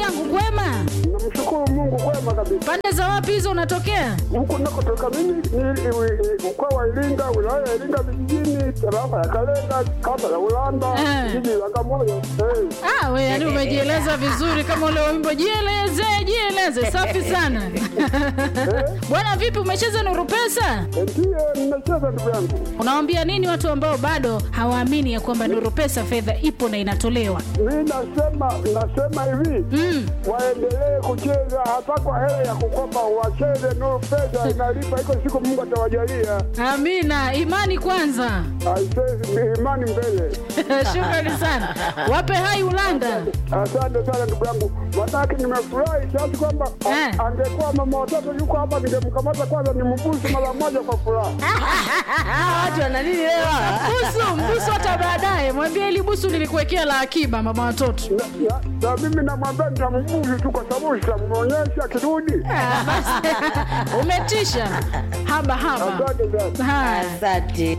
yangu kwema? Namshukuru Mungu kwema kabisa. Pande za wapi hizo unatokea? Huku nakotoka mimi ni ni- mkoa wa Iringa, wilaya ya Iringa vijijini, tarafa ya Kalenga, kata ya Ulanda, Eh. jiji la Bagamoyo. Eh. Ah, we yani umejieleza vizuri kama ule wimbo jieleze, jieleze. Safi sana. Bwana vipi umecheza Nuru Pesa? Eh, Ndiyo nimecheza ndugu yangu. Unawaambia nini watu ambao bado hawaamini ya kwamba Nuru Pesa fedha ipo na inatolewa? Mi nasema nasema hivi Mm. waendelee kucheza hata kwa hela ya kukopa, wacheze Nuru Pesa inalipa, iko siku Mungu atawajalia. Amina, imani kwanza. Aisee, ni imani mbele. Shukrani sana. Wape hai Ulanda. Asante sana ndugu yangu, manake nimefurahi kiasi kwamba a- Eh. angekuwa mama watoto yuko hapa, ningemkamata kwanza nimbusu mara moja kwa furaha. watu wana nini leo? Busu, mbusu hata baadaye. Mwambie ili busu nilikuwekea la akiba mama watoto. Na- na- Na mimi namwambia nitambusu tu, kwa sababu sitamwonyesha kirudi. Ah, basi. Umetisha. Haba haba. Asante sana. Haya. Asante.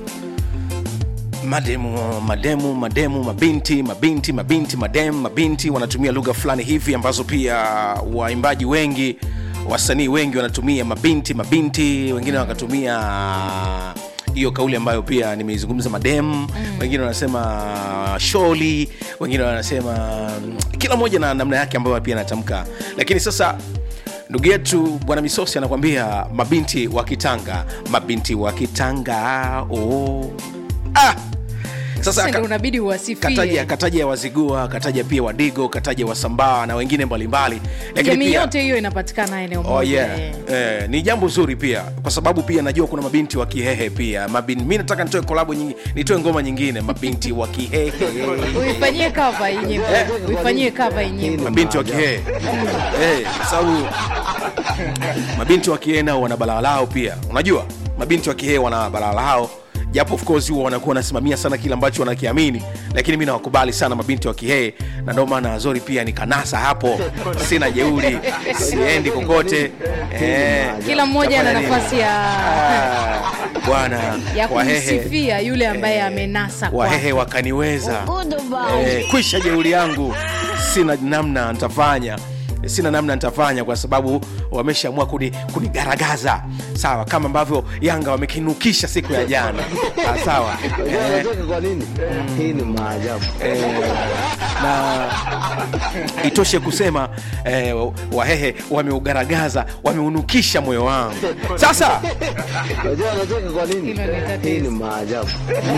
mademu mademu mademu mabinti mabinti mabinti mademu mabinti wanatumia lugha fulani hivi ambazo pia waimbaji wengi wasanii wengi wanatumia mabinti mabinti wengine wakatumia hiyo kauli ambayo pia nimeizungumza madem mm. wengine wanasema sholi wengine wanasema mm, kila mmoja na namna yake ambayo pia anatamka lakini sasa ndugu yetu bwana misosi anakwambia mabinti wa kitanga mabinti wa kitanga oh. ah! sasa Sasa ndio ka- unabidi uwasifie. kataja kataja ya wazigua kataja pia wadigo kataja wasambaa na wengine mbalimbali lakini Jamii pia yote hiyo inapatikana eneo moja. Oh, yeah. eh. eh, ni jambo zuri pia kwa sababu pia najua kuna mabinti wa kihehe pia Mabin, mi nataka nitoe kolabo nyingi, nitoe ngoma nyingine mabinti wa kihehe Uifanyie cover hii nyimbo. Uifanyie cover hii nyimbo. mabinti wa kihehe eh, kwa sababu mabinti wa kihehe nao wana balaa lao pia unajua mabinti wa kihehe wana balaa lao japo of course huwa wanakuwa wanasimamia sana kile ambacho wanakiamini lakini mi nawakubali sana mabinti wa kihehe na ndio maana azori pia ni kanasa hapo sina jeuri siendi kokote eh, Kila mmoja ana Tafanya nini? nafasi ya Ah, bwana ya wahehe kumsifia yule ambaye amenasa wahehe kwake. wakaniweza eh, kwisha jeuri yangu sina namna nitafanya sina namna nitafanya kwa sababu wameshaamua kuni- kunigaragaza sawa kama ambavyo yanga wamekinukisha siku ya jana Ah, sawa eh, Unacheka kwa nini? Hii ni maajabu. eh, na itoshe kusema eh, wahehe wameugaragaza wameunukisha moyo wangu sasa Unajua unacheka kwa nini? Hilo ni tatizo. Hii ni maajabu.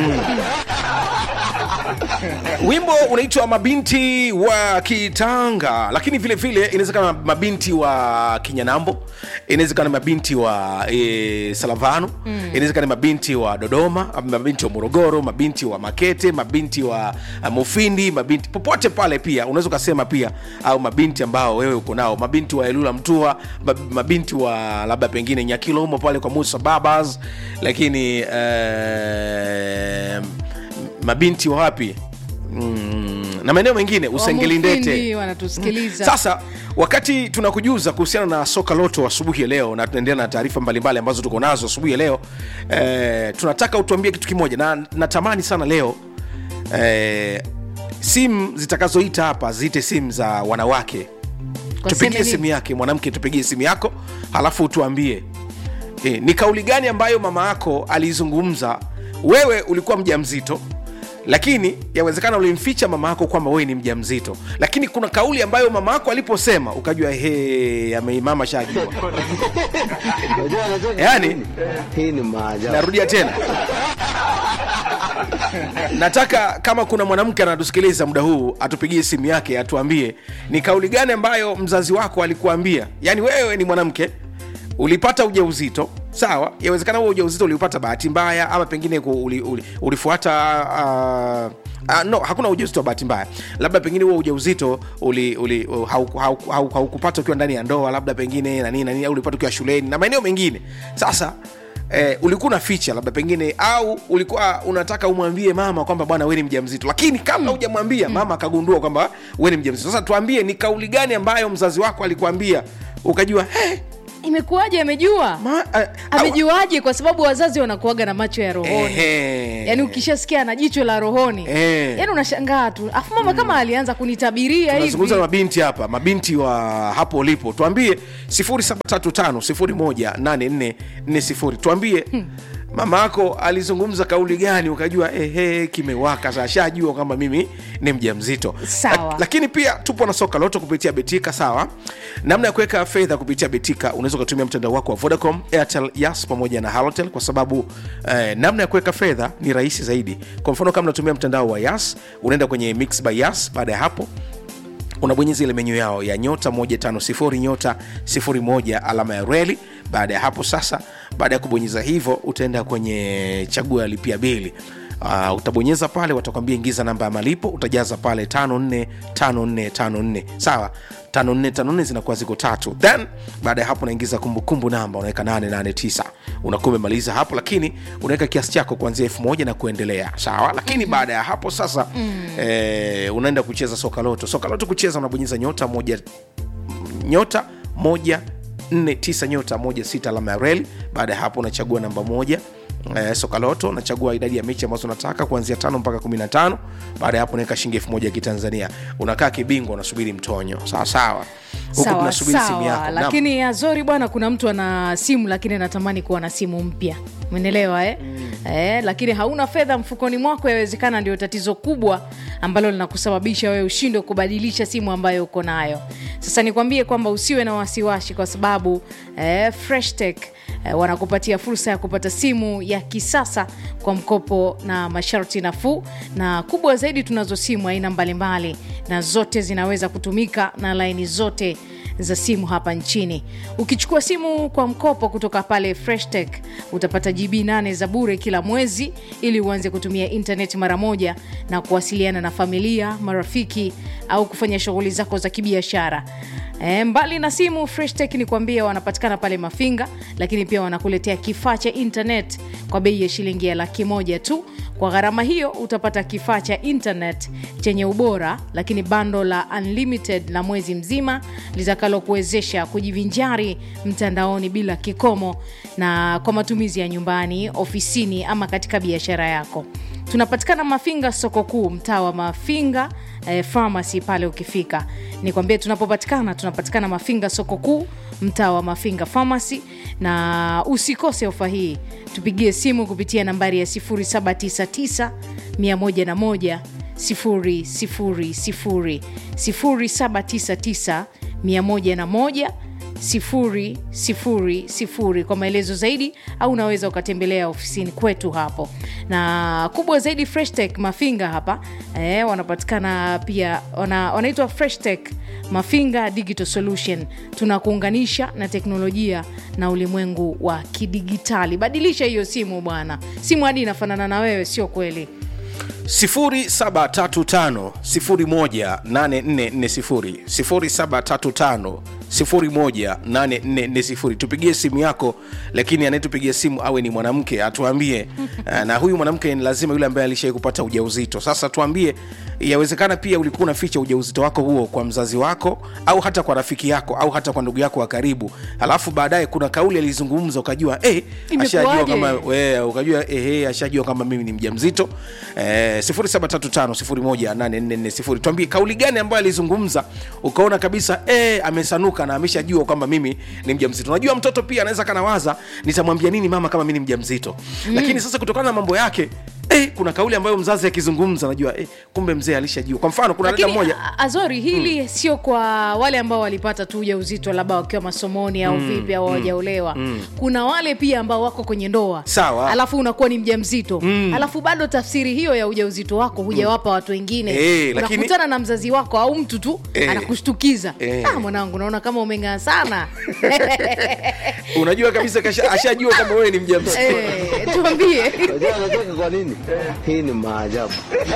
wimbo unaitwa mabinti wa kitanga lakini vile vile inawezekana mabinti wa kinyanambo inawezekana mabinti wa e, salavano mm. inawezekana mabinti wa dodoma mabinti wa morogoro mabinti wa makete mabinti wa uh, mufindi mabinti popote pale pia unaweza ukasema pia au mabinti ambao wewe uko nao mabinti wa elula mtua mab- mabinti wa labda pengine nyakilo humo pale kwa musa babas lakini uh, mabinti wa wapi mm, na maeneo mengine usengelindete Wamufindi wanatusikiliza. sasa wakati tunakujuza kuhusiana na soka loto asubuhi ya leo na tunaendelea na taarifa mbalimbali ambazo tuko nazo asubuhi ya leo eh, tunataka utuambie kitu kimoja na natamani sana leo eh, simu zitakazoita hapa ziite simu za wanawake Kwa tupigie seme simu nini? yake mwanamke tupigie simu yako halafu utuambie e, ni kauli gani ambayo mama yako aliizungumza wewe ulikuwa mja mzito lakini yawezekana ulimficha mama yako kwamba wewe ni mja mzito lakini kuna kauli ambayo mama yako aliposema ukajua he ameimama shajua Unajua unacheka kwa Yaani- nini? Hii ni maajabu. narudia tena nataka kama kuna mwanamke anatusikiliza muda huu atupigie simu yake atuambie ni kauli gani ambayo mzazi wako alikuambia yaani wewe ni mwanamke ulipata ujauzito sawa yawezekana huo ujauzito uliupata bahati mbaya ama pengine ku- uli, uli, ulifuata uh, Uh, no hakuna ujauzito wa bahati mbaya labda pengine huo ujauzito uli, uli, uh, haukupata hau, hau, haukupata ukiwa ndani ya ndoa labda pengine na nini na nini au ulipata ukiwa shuleni na maeneo mengine sasa eh, ulikuwa unaficha labda pengine au ulikuwa unataka umwambie mama kwamba bwana we ni mja mzito lakini kabla hujamwambia mama akagundua kwamba we ni mja mzito sasa tuambie ni kauli gani ambayo mzazi wako alikuambia ukajua hey, imekuwaje amejua Ma, a- au- amejuaje kwa sababu wazazi wanakuaga na macho ya rohoni Ehe. yaani ukishasikia na jicho la rohoni Eh. yaani unashangaa tu afu mama kama alianza kunitabiria tunazungumza na hivi mabinti hapa mabinti wa hapo ulipo tuambie 735 tuambie mama yako alizungumza kauli gani ukajua ehe kimewaka sasa shajua kwamba mimi ni mja mzito Sawa. lakini pia tupo na soka loto kupitia betika sawa namna ya kuweka fedha kupitia betika unaweza ukatumia mtandao wako wa vodacom airtel yas pamoja na halotel kwa sababu eh, namna ya kuweka fedha ni rahisi zaidi kwa mfano kama unatumia mtandao wa yas unaenda kwenye mix by yas baada ya hapo unabonyeza ile menyu yao ya nyota 150 nyota 01 alama ya reli baada ya hapo sasa baada ya kubonyeza hivyo utaenda kwenye chagua ya lipia bili Uh, utabonyeza pale watakwambia ingiza namba ya malipo utajaza pale 545454 sawa 5454 zinakuwa ziko tatu then baada ya hapo unaingiza kumbukumbu namba unaweka 889 unakuwa umemaliza hapo lakini unaweka kiasi chako kuanzia elfu moja na kuendelea sawa lakini baada ya hapo sasa mm. eh, unaenda kucheza soka loto soka loto kucheza unabonyeza nyota moja nyota moja nne tisa nyota moja sita alama ya reli baada ya hapo unachagua namba moja eh, sokaloto unachagua idadi ya mechi ambazo unataka kuanzia tano mpaka kumi na tano baada ya hapo unaweka shilingi elfu moja ya kitanzania unakaa kibingwa unasubiri mtonyo sawa sawa huku sawa tunasubiri simu sawa yako Naam. lakini azori bwana kuna mtu ana simu lakini anatamani kuwa na simu mpya umenelewa eh? Mm. Eh, lakini hauna fedha mfukoni mwako yawezekana ndio tatizo kubwa ambalo linakusababisha wewe ushindwe kubadilisha simu ambayo uko nayo sasa nikwambie kwamba usiwe na wasiwasi kwa sababu eh, freshtech eh, wanakupatia fursa ya kupata simu ya kisasa kwa mkopo na masharti nafuu na kubwa zaidi tunazo simu aina mbalimbali na zote zinaweza kutumika na laini zote za simu hapa nchini ukichukua simu kwa mkopo kutoka pale freshtech utapata gb 8 za bure kila mwezi ili uanze kutumia intaneti mara moja na kuwasiliana na familia marafiki au kufanya shughuli zako za kibiashara E, mbali na simu freshtech ni kuambia wanapatikana pale mafinga lakini pia wanakuletea kifaa cha internet kwa bei ya shilingi ya laki moja tu kwa gharama hiyo utapata kifaa cha internet chenye ubora lakini bando la unlimited la mwezi mzima litakalokuwezesha kujivinjari mtandaoni bila kikomo na kwa matumizi ya nyumbani ofisini ama katika biashara yako tunapatikana mafinga soko kuu mtaa wa mafinga eh, pharmacy pale ukifika nikwambie tunapopatikana tunapatikana mafinga soko kuu mtaa wa mafinga pharmacy na usikose ofa hii tupigie simu kupitia nambari ya 799 101 000 0799 101 sifuri sifuri sifuri kwa maelezo zaidi au unaweza ukatembelea ofisini kwetu hapo na kubwa zaidi freshtech mafinga hapa eh, wanapatikana pia wana, wanaitwa freshtech mafinga digital solution tunakuunganisha na teknolojia na ulimwengu wa kidigitali badilisha hiyo simu bwana simu hadi inafanana na wewe sio kweli 0735 0735 tupigie simu yako lakini anayetupigia simu awe ni mwanamke atuambie eh, na huyu mwanamke ni lazima yule ambaye alishai kupata ujauzito sasa tuambie yawezekana pia ulikuwa unaficha ujauzito wako huo kwa mzazi wako au hata kwa rafiki yako au hata kwa ndugu yako wa karibu alafu baadaye kuna kauli alizungumza ukajua eh, ashajua Imekuwaje? kama we, ukajua ehe ashajua kama mimi ni mja mzito eh, 0735 tuambie kauli gani ambayo alizungumza ukaona kabisa eh, amesanuka na ameshajua kwamba mimi ni mja mzito unajua mtoto pia anaweza kanawaza nitamwambia nini mama kama mi ni mja mzito mm. lakini sasa kutokana na mambo yake eh, kuna kauli ambayo mzazi akizungumza najua eh, kumbe mzee alishajua kwa mfano kuna dada lakini mmoja a- azori hili sio kwa wale ambao walipata tu ujauzito labda wakiwa masomoni au vipi au hawajaolewa kuna wale pia ambao wako kwenye ndoa Sawa. alafu unakuwa ni mja mzito alafu bado tafsiri hiyo ya ujauzito wako hujawapa watu wengine Eh, lakini- unakutana na mzazi wako au mtu tu Eh. anakushtukiza Eh. ah, mwanangu naona kama umeng'aa sana unajua kabisa kasha- ashajua kama wewe ni mja mzito eh, tuambie Unajua anacheka kwa nini? Hii ni maajabu.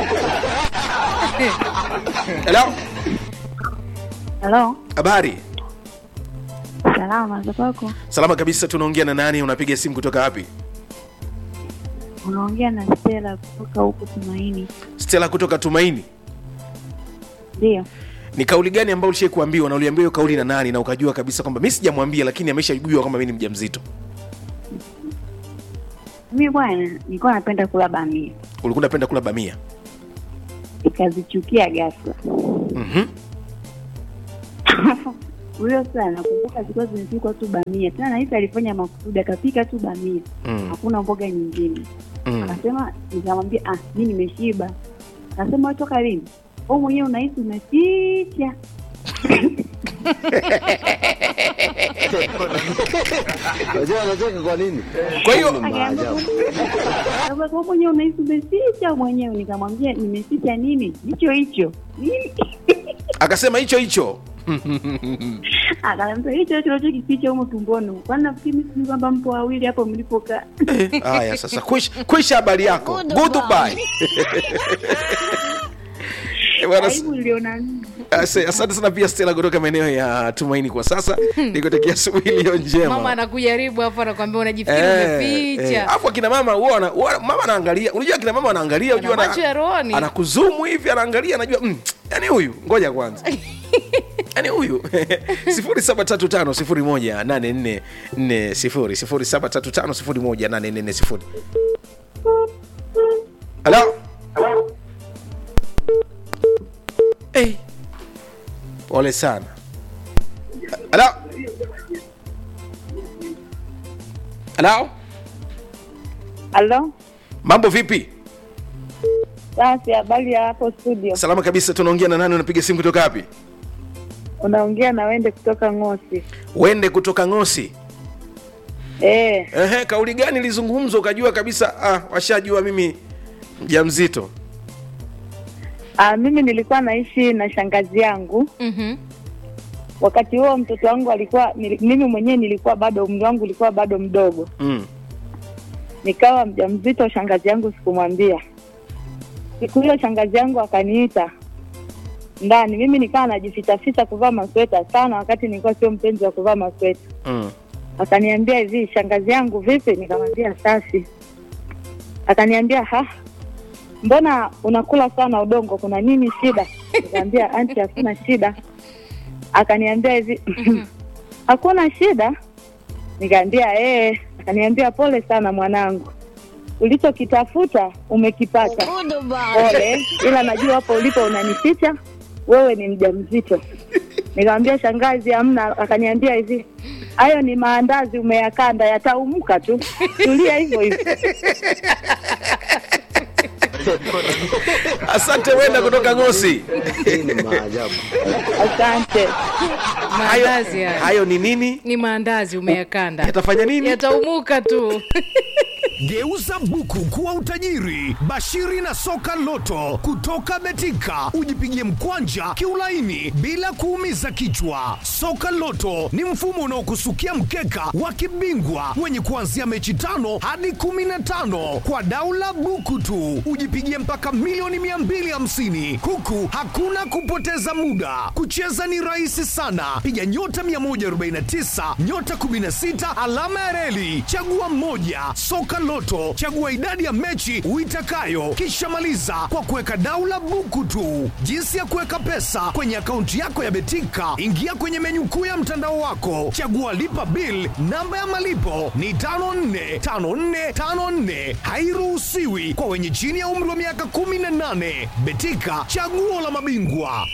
Hello? Halo, habari salama za kwako? salama kabisa tunaongea na nani unapiga simu kutoka wapi Unaongea na Stella kutoka huku Tumaini. stela kutoka tumaini Ndio, ni kauli gani ambayo ulishai kuambiwa na uliambiwa hiyo kauli na nani na ukajua kabisa kwamba mi sijamwambia lakini ameshajua kwamba mi ni mja mzito Mimi bwana, nilikuwa napenda kula bamia, ulikuwa unapenda kula bamia nikazichukia ghafla. Mhm. Huyo saa nakumbuka zilikuwa zimepikwa tu bamia, tena nahisi alifanya makusudi, akapika tu bamia, Mm. hakuna mboga nyingine. Mm. Akasema, nikamwambia ah, mi nimeshiba. Akasema "Wewe toka lini? Wewe mwenyewe unahisi umeficha. Unajua anacheka kwa nini? Kwa hiyo- Hii ni Akaambia, maajabu. "Wewe wewe mwenyewe unahisi umeficha mwenyewe." Nikamwambia nimeficha nini? Hicho hicho. Nini? akasema hicho hicho Akaniambia hicho hicho unachokificha humo tumboni. Kwani nafikiri mimi sijui kwamba mpo wawili hapo mlipokaa. haya sasa kwisha kwisha habari yako goodbye Eh, bwana, s- Aibu niliona nini? ase- asante sana pia stela kutoka maeneo ya tumaini kwa sasa nikutakia asubuhi iliyo njema mama anakujaribu hapo anakwambia unajifikiri Eh, eh. umeficha Alafu akina mama huwa wana- huwa- mama anaangalia unajua akina mama anaangalia Wana unajua macho ya rohoni. anakuzumu hivi anaangalia anajua mm, yani huyu ngoja kwanza yani huyu sifuri saba tatu tano sifuri moja nane nne nne sifuri sifuri saba tatu tano sifuri moja nane nne nne sifuri halo hey. pole sana halo halo Halo? mambo vipi Basi habari ya hapo studio. salama kabisa tunaongea na nani unapiga simu kutoka wapi Unaongea na wende kutoka Ngosi. wende kutoka ngosi Eh, Ehe, kauli gani ilizungumzwa ukajua kabisa ah, washajua mimi mjamzito ah, mimi nilikuwa naishi na shangazi yangu. Mhm. Wakati huo mtoto wangu alikuwa nili, mimi mwenyewe nilikuwa bado umri wangu ulikuwa bado mdogo. mm. Nikawa mjamzito, shangazi yangu sikumwambia. Siku hiyo shangazi yangu akaniita ndani, mimi nikawa najificha ficha kuvaa masweta sana, wakati nilikuwa sio mpenzi wa kuvaa masweta. Mm. akaniambia hivi shangazi yangu vipi nikamwambia safi akaniambia ha mbona unakula sana udongo kuna nini shida nikamwambia anti hakuna shida akaniambia hivi hakuna shida nikaambia ee akaniambia pole sana mwanangu ulichokitafuta umekipata pole ila najua hapo ulipo unanificha wewe ni mjamzito nikamwambia shangazi hamna akaniambia hivi hayo ni maandazi umeyakanda yataumuka tu tulia hivyo hivyo asante wenda kutoka ngosi Hii ni maajabu. asante maandazi haya hayo ni nini ni maandazi umeyakanda yatafanya nini yataumuka tu Geuza buku kuwa utajiri. Bashiri na soka loto kutoka Betika, ujipigie mkwanja kiulaini bila kuumiza kichwa. Soka loto ni mfumo unaokusukia mkeka wa kibingwa wenye kuanzia mechi tano hadi kumi na tano kwa daula buku tu, ujipigie mpaka milioni 250 huku hakuna kupoteza muda. Kucheza ni rahisi sana, piga nyota 149 nyota 16 alama ya reli, chagua moja. Soka Loto, chagua idadi ya mechi uitakayo, kisha maliza kwa kuweka daula buku tu. Jinsi ya kuweka pesa kwenye akaunti yako ya Betika, ingia kwenye menyu kuu ya mtandao wako, chagua lipa bill. Namba ya malipo ni 545454, hairuhusiwi kwa wenye chini ya umri wa miaka 18. Betika, chaguo la mabingwa.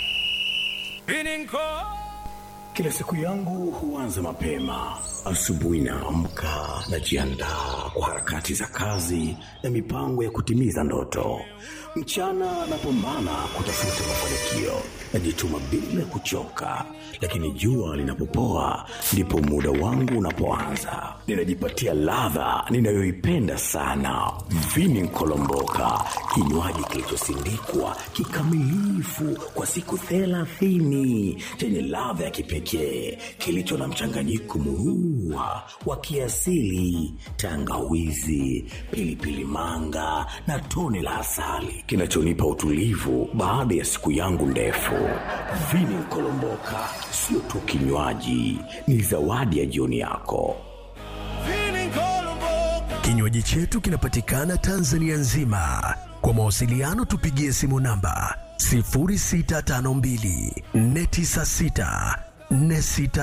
Kila siku yangu huanza mapema. Asubuhi naamka, najiandaa kwa harakati za kazi na mipango ya kutimiza ndoto. Mchana napambana kutafuta mafanikio, najituma bila kuchoka, lakini jua linapopoa ndipo muda wangu unapoanza. Ninajipatia ladha ninayoipenda sana, vini nkolomboka, kinywaji kilichosindikwa kikamilifu kwa siku thelathini chenye ladha ya kipekee kilicho na mchanganyiko murua wa kiasili, tangawizi, pilipili manga na tone la asali kinachonipa utulivu baada ya siku yangu ndefu. Vini Kolomboka sio tu kinywaji, ni zawadi ya jioni yako. Kinywaji chetu kinapatikana Tanzania nzima. Kwa mawasiliano tupigie simu namba 0652 496 46